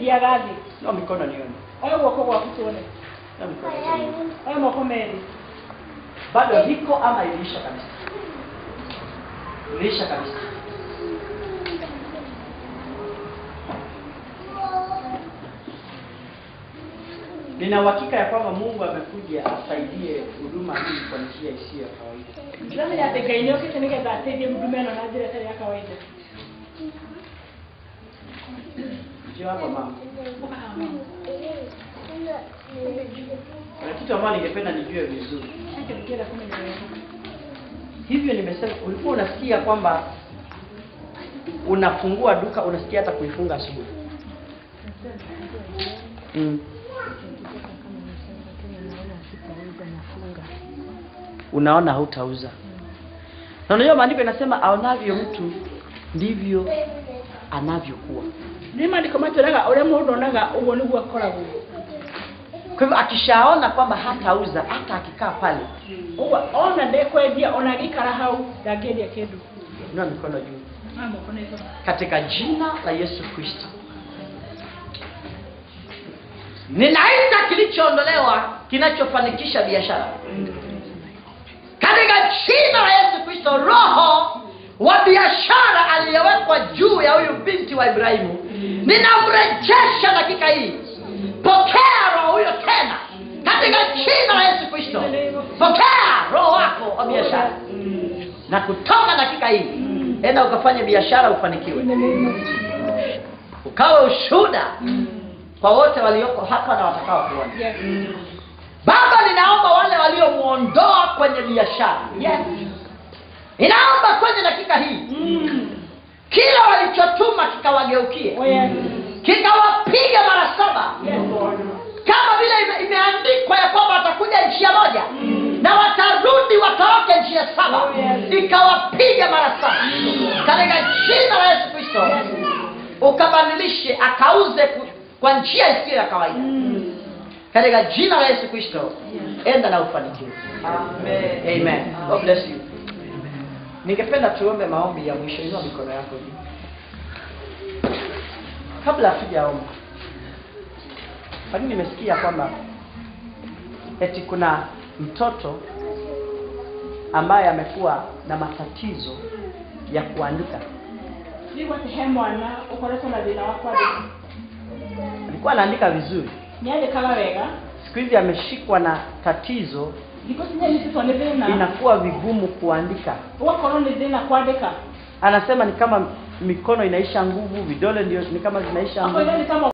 ndiagathi no mikono nione oyo guoko gwaku tuone no mikono nione oyo moko merĩ bado liko ama iliisha kabisa iliisha kabisa nina uhakika ya kwamba mungu amekuja asaidie huduma hii kwa njia isiyo ya kawaida ndĩramenya atĩ ngai nĩ okĩte nĩgetha ateithie huduma ĩno na njĩra ĩtarĩ ya kawaida njio hapa mama kuna kitu ambayo ningependa nijue vizuri Haki ningĩenda kũmenya wega hivyo nimesema ulikuwa unasikia kwamba unafungua duka unasikia hata kuifunga asubuhi mm. unaona hautauza na unajua maandiko inasema aonavyo mtu ndivyo anavyokuwa nĩ maandĩko matwĩraga ũrĩa mũndũ onaga ũguo nĩguo akoragwo kwa hivyo akishaona kwamba hatauza hata akikaa pale ũguo ona ndekwendia ona agĩikara hau ndangĩendia kĩndũ inua mikono juu Aya moko na igũrũ katika jina la Yesu Kristo. Ninaita kilichoondolewa kinachofanikisha biashara katika jina la Yesu Kristo. Roho wa biashara aliyewekwa juu ya huyu binti wa Ibrahimu, ninamrejesha dakika hii. Pokea roho huyo tena katika jina la Yesu Kristo. Pokea roho wako wa biashara na kutoka dakika hii enda ukafanye biashara ufanikiwe ukawe ushuhuda kwa wote walioko hapa na watakao kuona Yes. baba ninaomba wale waliomwondoa kwenye biashara Yes. ninaomba kwenye dakika hii kila walichotuma kikawageukie Oh, yes. kikawapiga mara saba Yes, Lord. kama vile ime, imeandikwa ya kwamba watakuja njia moja na watarudi watoroke njia saba Oh, yes. ikawapiga mara saba katika jina la yesu kristo ukabadilishe akauze ku- kwa njia isiyo ya kawaida katika jina la yesu kristo enda na ufanikiwe amen God bless you ningependa tuombe maombi ya mwisho inua mikono yako juu kabla hatujaomba lakini nimesikia kwamba eti kuna mtoto ambaye amekuwa na matatizo ya kuandika ndigwa atĩ he mwana ũkoretwo na thĩna wa kwandĩka alikuwa anaandika vizuri nĩandĩkaga wega siku hizi ameshikwa na tatizo thikũ cinyanyitĩtwo nĩ thĩna inakuwa vigumu kuandika ũgakorwo nĩ thĩna kwandĩka anasema ni kama mikono inaisha nguvu vidole ndio ni kama zinaisha akoiga nguvu nĩ kama